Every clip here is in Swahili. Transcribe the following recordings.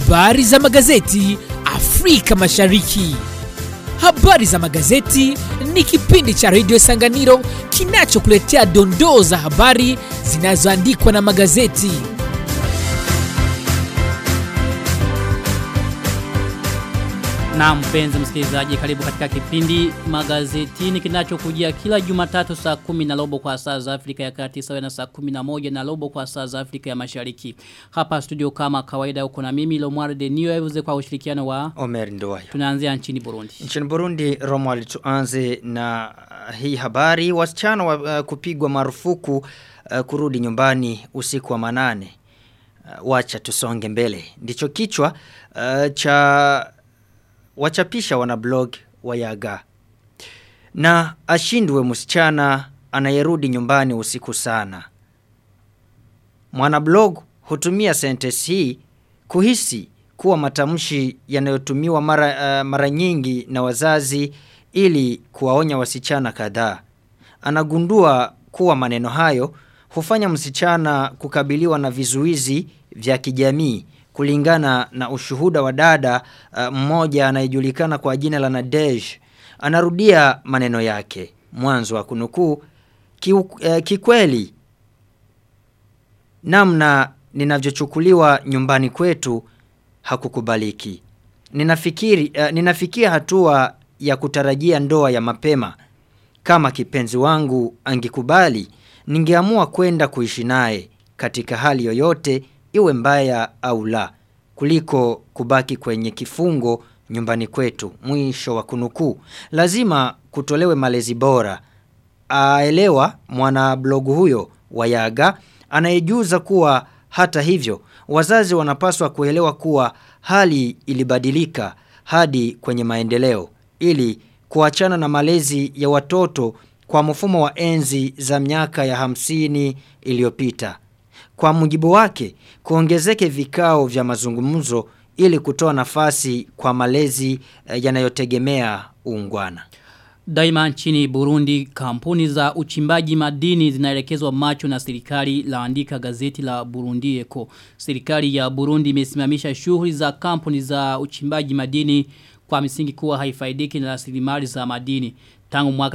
Habari za magazeti Afrika Mashariki. Habari za magazeti ni kipindi cha redio Sanganiro kinachokuletea dondoo za habari zinazoandikwa na magazeti. Na mpenzi msikilizaji karibu katika kipindi magazetini kinachokujia kila jumatatu saa kumi na robo kwa saa za Afrika ya kati sawa na saa kumi na moja na robo kwa saa za Afrika ya mashariki. Hapa studio kama kawaida uko na mimi Lomwar de New Evans kwa ushirikiano wa Omer Ndoayo. tunaanzia nchini Burundi. Nchini Burundi, Romuald tuanze na uh, hii habari. Wasichana wa, uh, kupigwa marufuku uh, kurudi nyumbani usiku wa manane. Uh, wacha tusonge mbele. Ndicho kichwa uh, cha wachapisha wanablog wa Yaga. Na ashindwe msichana anayerudi nyumbani usiku sana. Mwanablog hutumia sentence hii kuhisi kuwa matamshi yanayotumiwa mara, uh, mara nyingi na wazazi ili kuwaonya wasichana kadhaa. Anagundua kuwa maneno hayo hufanya msichana kukabiliwa na vizuizi vya kijamii kulingana na ushuhuda wa dada uh, mmoja anayejulikana kwa jina la Nadej. Anarudia maneno yake. Mwanzo wa kunukuu ki, uh, kikweli namna ninavyochukuliwa nyumbani kwetu hakukubaliki. Ninafikiri uh, ninafikia hatua ya kutarajia ndoa ya mapema. Kama kipenzi wangu angekubali, ningeamua kwenda kuishi naye katika hali yoyote iwe mbaya au la kuliko kubaki kwenye kifungo nyumbani kwetu. Mwisho wa kunukuu. Lazima kutolewe malezi bora. Aelewa mwana blogu huyo wa Yaga anayejuza kuwa hata hivyo wazazi wanapaswa kuelewa kuwa hali ilibadilika hadi kwenye maendeleo ili kuachana na malezi ya watoto kwa mfumo wa enzi za miaka ya hamsini iliyopita. Kwa mujibu wake, kuongezeke vikao vya mazungumzo ili kutoa nafasi kwa malezi eh, yanayotegemea uungwana. Daima nchini Burundi kampuni za uchimbaji madini zinaelekezwa macho na serikali laandika gazeti la Burundi Eko. Serikali ya Burundi imesimamisha shughuli za kampuni za uchimbaji madini kwa misingi kuwa haifaidiki na rasilimali za madini. Tangu mwaka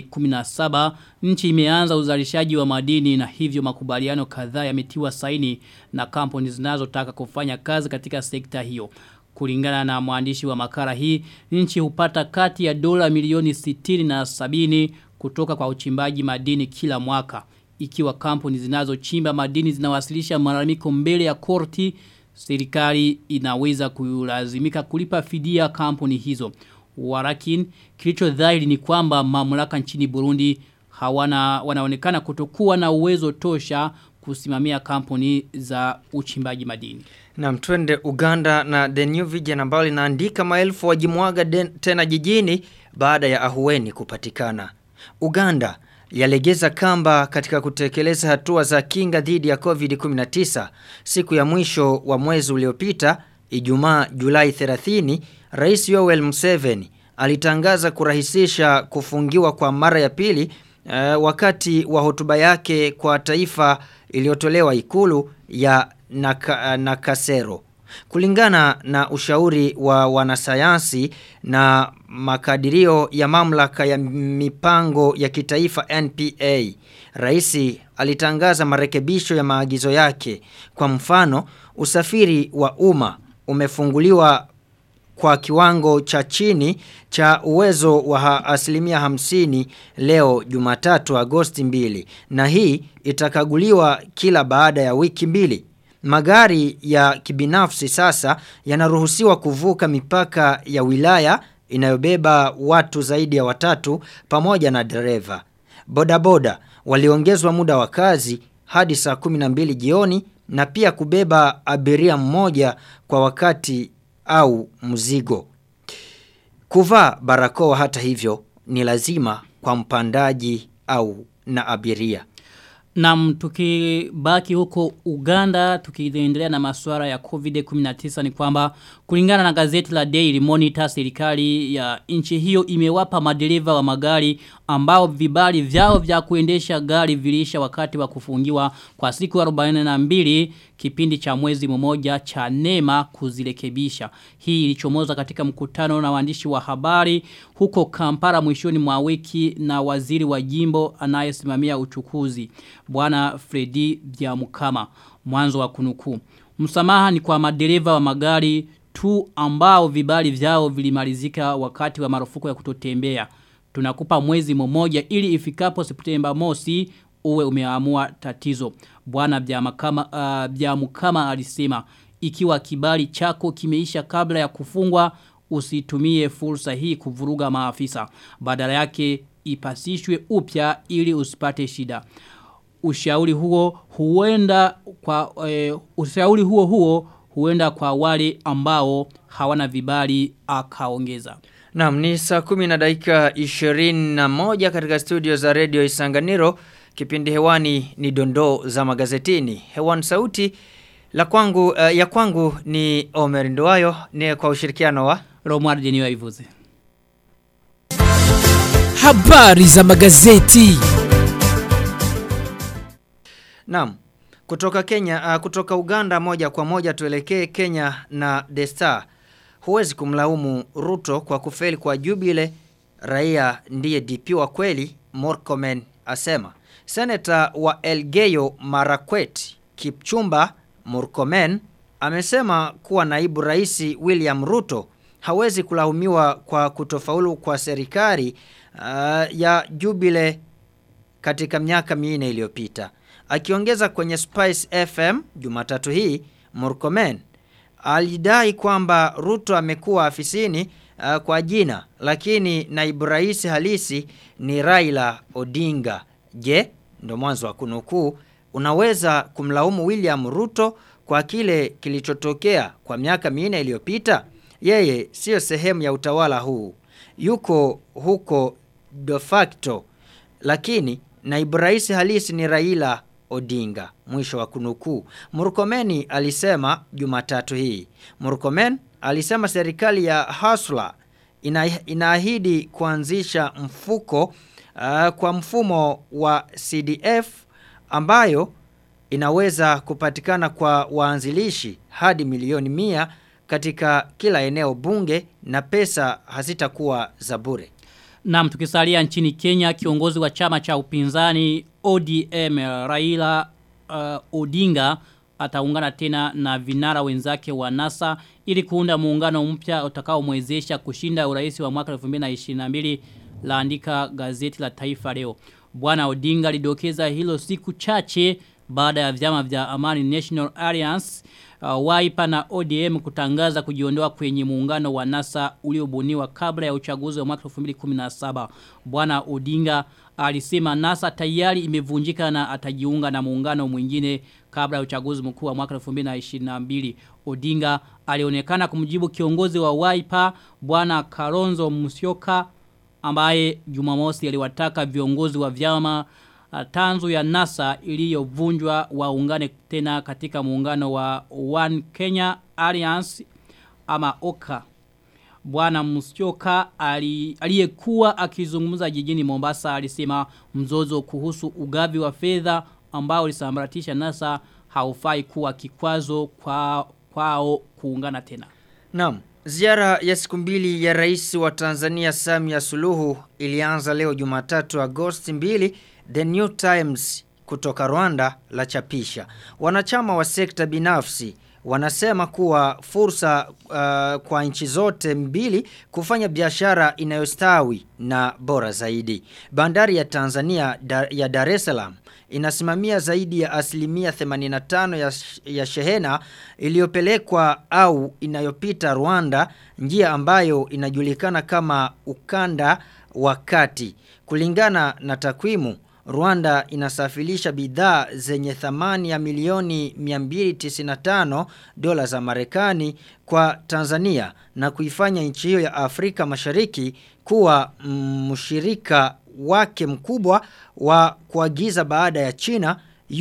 2017 nchi imeanza uzalishaji wa madini na hivyo makubaliano kadhaa yametiwa saini na kampuni zinazotaka kufanya kazi katika sekta hiyo. Kulingana na mwandishi wa makala hii, nchi hupata kati ya dola milioni 60 na 70 kutoka kwa uchimbaji madini kila mwaka. Ikiwa kampuni zinazochimba madini zinawasilisha malalamiko mbele ya korti, serikali inaweza kulazimika kulipa fidia kampuni hizo. Warakin, kilicho dhahiri ni kwamba mamlaka nchini Burundi hawana wanaonekana kutokuwa na uwezo tosha kusimamia kampuni za uchimbaji madini. Na mtwende Uganda na The New Vision ambao linaandika maelfu wajimwaga den- tena jijini baada ya ahueni kupatikana. Uganda yalegeza kamba katika kutekeleza hatua za kinga dhidi ya COVID-19 siku ya mwisho wa mwezi uliopita Ijumaa Julai 30 Rais Yoweri Museveni alitangaza kurahisisha kufungiwa kwa mara ya pili uh, wakati wa hotuba yake kwa taifa iliyotolewa ikulu ya naka, Nakasero. Kulingana na ushauri wa wanasayansi na makadirio ya mamlaka ya mipango ya kitaifa NPA, Raisi alitangaza marekebisho ya maagizo yake. Kwa mfano, usafiri wa umma umefunguliwa kwa kiwango cha chini cha uwezo wa ha- asilimia hamsini leo jumatatu agosti mbili na hii itakaguliwa kila baada ya wiki mbili. Magari ya kibinafsi sasa yanaruhusiwa kuvuka mipaka ya wilaya inayobeba watu zaidi ya watatu pamoja na dereva. Bodaboda waliongezwa muda wa kazi hadi saa 12 jioni na pia kubeba abiria mmoja kwa wakati au mzigo. Kuvaa barakoa hata hivyo ni lazima kwa mpandaji au na abiria. Na tukibaki huko Uganda tukiendelea na masuala ya COVID-19 ni kwamba kulingana na gazeti la Daily Monitor serikali ya nchi hiyo imewapa madereva wa magari ambao vibali vyao vya kuendesha gari vilisha wakati wa kufungiwa kwa siku 42 kipindi cha mwezi mmoja cha nema kuzirekebisha. Hii ilichomoza katika mkutano na waandishi wa habari huko Kampala mwishoni mwa wiki na waziri wa jimbo anayesimamia uchukuzi bwana Fredi Byamukama mwanzo wa kunukuu. Msamaha ni kwa madereva wa magari tu ambao vibali vyao vilimalizika wakati wa marufuku ya kutotembea. Tunakupa mwezi mmoja ili ifikapo Septemba mosi uwe umeamua tatizo. Bwana Byamukama uh, Byamukama alisema ikiwa kibali chako kimeisha kabla ya kufungwa usitumie fursa hii kuvuruga maafisa. Badala yake ipasishwe upya ili usipate shida. Ushauri huo huenda kwa e, ushauri huo huo huenda kwa wale ambao hawana vibali akaongeza. Naam ni saa kumi na dakika 21 katika studio za Radio Isanganiro. Kipindi hewani ni dondoo za magazetini. Hewani sauti la kwangu uh, ya kwangu ni Omer Nduwayo ni kwa ushirikiano wa Romuald Jeniwa Ivuze. Habari za magazeti. Naam. Kutoka Kenya, uh, kutoka Uganda moja kwa moja tuelekee Kenya na The Star. Huwezi kumlaumu Ruto kwa kufeli kwa Jubile, raia ndiye DP wa kweli, Murkomen asema. Seneta wa Elgeyo Marakwet, Kipchumba Murkomen, amesema kuwa naibu rais William Ruto hawezi kulaumiwa kwa kutofaulu kwa serikali uh, ya Jubile katika miaka minne iliyopita. Akiongeza kwenye Spice FM Jumatatu hii, Murkomen alidai kwamba Ruto amekuwa afisini uh, kwa jina lakini naibu rais halisi ni Raila Odinga. Je, ndo mwanzo wa kunukuu, unaweza kumlaumu William Ruto kwa kile kilichotokea kwa miaka minne iliyopita? Yeye sio sehemu ya utawala huu. Yuko huko de facto. Lakini naibu rais halisi ni Raila Odinga. Mwisho wa kunukuu. Murkomeni alisema Jumatatu hii. Murkomen alisema serikali ya Hasla ina, inaahidi kuanzisha mfuko uh, kwa mfumo wa CDF ambayo inaweza kupatikana kwa waanzilishi hadi milioni mia katika kila eneo bunge na pesa hazitakuwa za bure. Naam tukisalia nchini Kenya kiongozi wa chama cha upinzani ODM Raila uh, Odinga ataungana tena na vinara wenzake wa NASA ili kuunda muungano mpya utakaomwezesha kushinda urais wa mwaka 2022 laandika gazeti la Taifa leo. Bwana Odinga lidokeza hilo siku chache baada ya vyama vya Amani National Alliance uh, Wiper na ODM kutangaza kujiondoa kwenye muungano wa NASA uliobuniwa kabla ya uchaguzi wa mwaka 2017. Bwana Odinga alisema NASA tayari imevunjika na atajiunga na muungano mwingine kabla ya uchaguzi mkuu wa mwaka 2022. Odinga alionekana kumjibu kiongozi wa Wiper Bwana Kalonzo Musyoka ambaye Jumamosi aliwataka viongozi wa vyama tanzu ya NASA iliyovunjwa waungane tena katika muungano wa One Kenya Alliance ama OKA. Bwana Musyoka aliyekuwa akizungumza jijini Mombasa alisema mzozo kuhusu ugavi wa fedha ambao ulisambaratisha NASA haufai kuwa kikwazo kwa kwao kuungana tena. Naam, ziara ya siku mbili ya rais wa Tanzania Samia Suluhu ilianza leo Jumatatu Agosti 2 The New Times kutoka Rwanda la chapisha. Wanachama wa sekta binafsi wanasema kuwa fursa uh, kwa nchi zote mbili kufanya biashara inayostawi na bora zaidi. Bandari ya Tanzania da, ya Dar es Salaam inasimamia zaidi ya asilimia 85 ya, ya shehena iliyopelekwa au inayopita Rwanda, njia ambayo inajulikana kama ukanda wa kati. Kulingana na takwimu Rwanda inasafirisha bidhaa zenye thamani ya milioni 295 dola za Marekani kwa Tanzania na kuifanya nchi hiyo ya Afrika Mashariki kuwa mshirika wake mkubwa wa kuagiza baada ya China,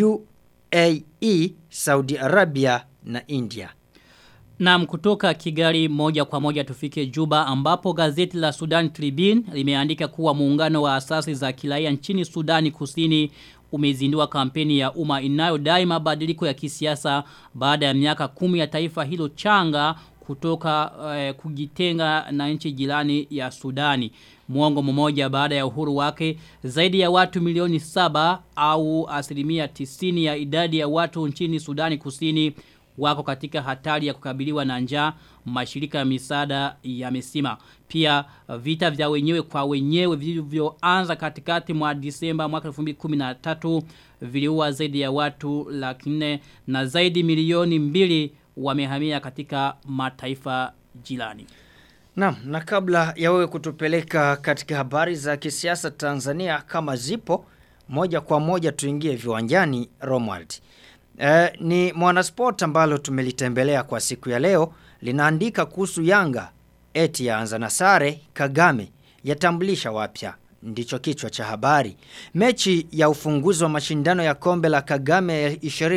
UAE, Saudi Arabia na India. Naam kutoka Kigali moja kwa moja tufike Juba ambapo gazeti la Sudan Tribune limeandika kuwa muungano wa asasi za kiraia nchini Sudani Kusini umezindua kampeni ya umma inayodai mabadiliko ya kisiasa baada ya miaka kumi ya taifa hilo changa kutoka eh, kujitenga na nchi jirani ya Sudani. Muongo mmoja baada ya uhuru wake, zaidi ya watu milioni saba au asilimia tisini ya idadi ya watu nchini Sudani kusini wako katika hatari ya kukabiliwa na njaa mashirika ya misaada yamesema. Pia vita vya wenyewe kwa wenyewe vilivyoanza katikati mwa Disemba mwaka 2013 viliua zaidi ya watu laki nne na zaidi milioni mbili wamehamia katika mataifa jirani. Naam, na kabla ya wewe kutupeleka katika habari za kisiasa Tanzania kama zipo, moja kwa moja tuingie viwanjani Romwald. E, ni mwanasport ambalo tumelitembelea kwa siku ya leo linaandika kuhusu Yanga eti yaanza na sare Kagame yatambulisha wapya ndicho kichwa cha habari. Mechi ya ufunguzi wa mashindano ya kombe la Kagame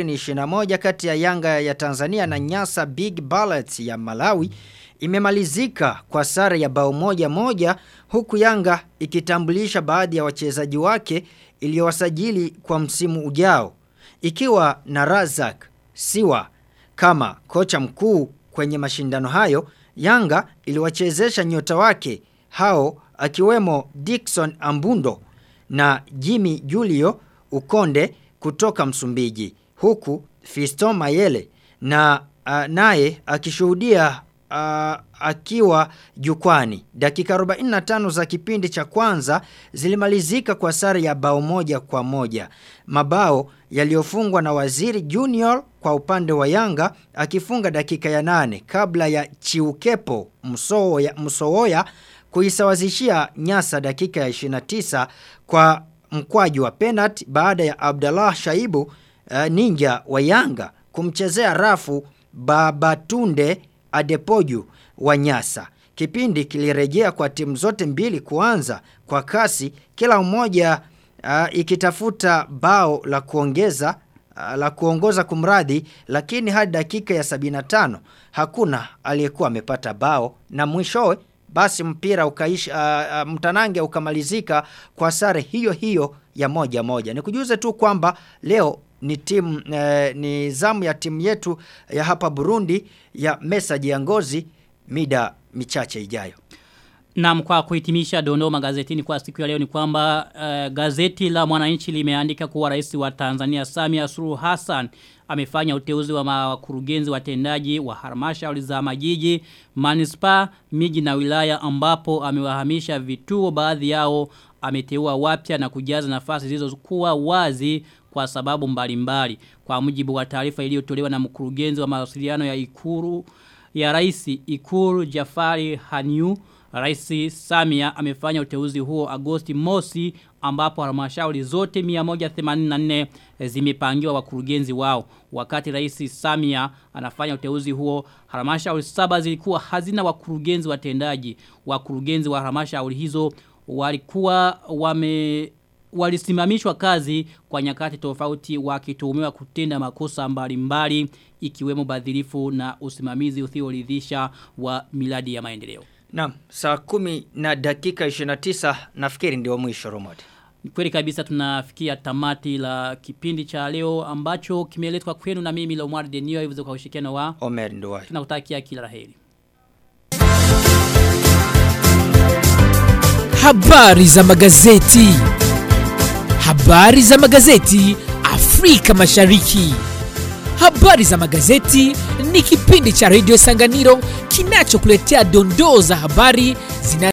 2021 kati ya Yanga ya Tanzania na Nyasa Big Bullets ya Malawi imemalizika kwa sare ya bao moja moja huku Yanga ikitambulisha baadhi ya wachezaji wake iliyowasajili kwa msimu ujao ikiwa na Razak Siwa kama kocha mkuu kwenye mashindano hayo Yanga iliwachezesha nyota wake hao akiwemo Dickson Ambundo na Jimmy Julio Ukonde kutoka Msumbiji huku Fiston Mayele na uh, naye akishuhudia uh, akiwa jukwani. Dakika 45 za kipindi cha kwanza zilimalizika kwa sare ya bao moja kwa moja. Mabao yaliyofungwa na Waziri Junior kwa upande wa Yanga akifunga dakika ya nane kabla ya Chiukepo Msowoya, Msowoya kuisawazishia Nyasa dakika ya 29 kwa mkwaju wa penalty baada ya Abdallah Shaibu uh, ninja wa Yanga kumchezea rafu Babatunde Adepoju wa Nyasa. Kipindi kilirejea kwa timu zote mbili kuanza kwa kasi kila mmoja uh, ikitafuta bao la kuongeza uh, la kuongoza kumradhi lakini hadi dakika ya 75 hakuna aliyekuwa amepata bao na mwishowe basi mpira ukaisha uh, uh, mtanange ukamalizika kwa sare hiyo hiyo ya moja moja. Nikujuze tu kwamba leo ni timu eh, ni zamu ya timu yetu ya hapa Burundi ya Message ya Ngozi mida michache ijayo. Na kwa kuhitimisha dondoo magazetini kwa siku ya leo ni kwamba uh, gazeti la mwananchi limeandika kuwa rais wa Tanzania Samia Suluhu Hassan amefanya uteuzi wa makurugenzi watendaji wa halmashauri za majiji, manispaa, miji na wilaya ambapo amewahamisha vituo baadhi yao ameteua wapya na kujaza nafasi zilizokuwa wazi kwa sababu mbalimbali. Kwa mujibu wa taarifa iliyotolewa na mkurugenzi wa mawasiliano ya Ikuru ya Rais Ikuru Jafari Hanyu Rais Samia amefanya uteuzi huo Agosti mosi ambapo halmashauri zote 184 zimepangiwa wakurugenzi wao. Wakati Rais Samia anafanya uteuzi huo halmashauri saba zilikuwa hazina wakurugenzi watendaji. Wakurugenzi wa halmashauri hizo walikuwa wame walisimamishwa kazi kwa nyakati tofauti wakituhumiwa kutenda makosa mbalimbali ikiwemo badhirifu na usimamizi usioridhisha wa miradi ya maendeleo. Naam, saa kumi na dakika 29 nafikiri ndio mwisho Romodi. Ni kweli kabisa tunafikia tamati la kipindi cha leo ambacho kimeletwa kwenu na mimi Lomar Denio hivyo kwa ushirikiano wa Omer Nduwai. tunakutakia kila laheri. Habari za magazeti. Habari za magazeti Afrika Mashariki. Habari za magazeti ni kipindi cha Radio Sanganiro kinachokuletea dondoo za habari zina